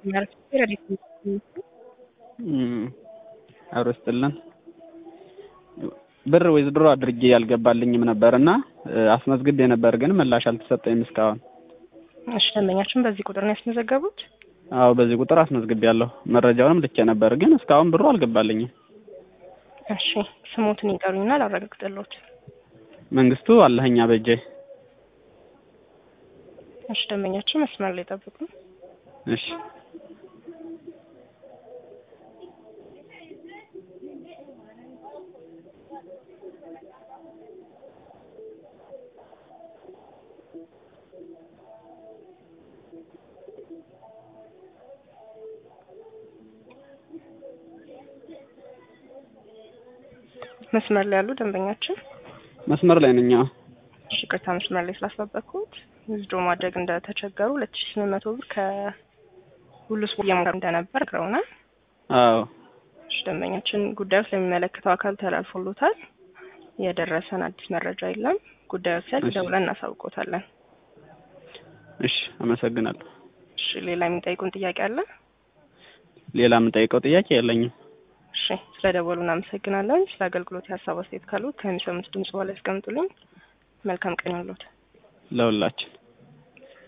አብሮ ስጥልን ብር ዊዝድሮ አድርጌ ያልገባልኝም ነበር እና አስመዝግቤ ነበር ግን ምላሽ አልተሰጠኝም እስካሁን። እሺ ደንበኛችን በዚህ ቁጥር ነው ያስመዘገቡት? አዎ በዚህ ቁጥር አስመዝግቤያለሁ። መረጃውንም ልኬ ነበር ግን እስካሁን ብሩ አልገባልኝም። እሺ ስሞትን ይጠሩኝና ላረጋግጥልዎት። መንግስቱ አለኸኛ በጄ። እሺ ደንበኛችን መስመር ላይ ጠብቁ። እሺ መስመር ላይ ያሉ ደንበኛችን መስመር ላይ ነኝ። አዎ እሺ ይቅርታ መስመር ላይ ስላስጠበቅኩት ዊዝድሮ ማድረግ እንደተቸገሩ ሁለት ሺ ስምንት መቶ ብር ከሁሉ ስፖርት እየሞከሩ እንደነበር ነግረውናል። አዎ እሺ ደንበኛችን ጉዳዩ ስለሚመለከተው አካል ተላልፎሎታል። የደረሰን አዲስ መረጃ የለም። ጉዳዩ ሲያልቅ እሺ። ደውለን እናሳውቆታለን። እሺ አመሰግናለሁ። እሺ ሌላ የሚጠይቁን ጥያቄ አለ? ሌላ የምጠይቀው ጥያቄ የለኝም። እሺ ስለ ደወሉ እናመሰግናለን። ስለ አገልግሎት የሀሳብ አስተያየት ካሉት ከሚሰሙት ድምጽ በኋላ ያስቀምጡልኝ። መልካም ቀን ይሁንልዎት። ለሁላችን